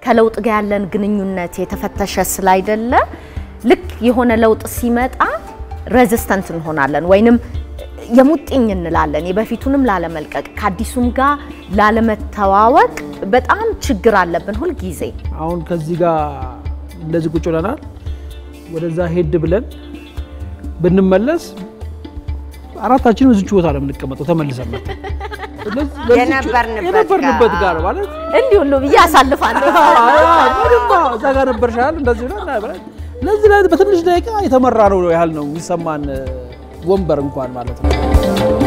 ከለውጥ ጋር ያለን ግንኙነት የተፈተሸ ስላይደለ ልክ የሆነ ለውጥ ሲመጣ ሬዚስተንት እንሆናለን ወይንም የሙጥኝ እንላለን። የበፊቱንም ላለመልቀቅ ከአዲሱም ጋር ላለመተዋወቅ በጣም ችግር አለብን ሁልጊዜ። አሁን ከዚህ ጋር እንደዚህ ቁጭ ብለናል። ወደዛ ሄድ ብለን ብንመለስ አራታችንም እዚች ቦታ ነው የምንቀመጠው ተመልሰን መጥተን። ስለዚህ ለዚች- የነበርንበት የነበርንበት ጋር። ጋር ማለት እንዲህ ሁሉ ብዬ አሳልፋለሁ። ምንማ እዛ ጋር ነበርሻል እንደዚህ ብለን እና ብለን ለዚህ ላይ በትንሽ ደቂቃ የተመራ ነው ያህል ነው የሚሰማን ወንበር እንኳን ማለት ነው።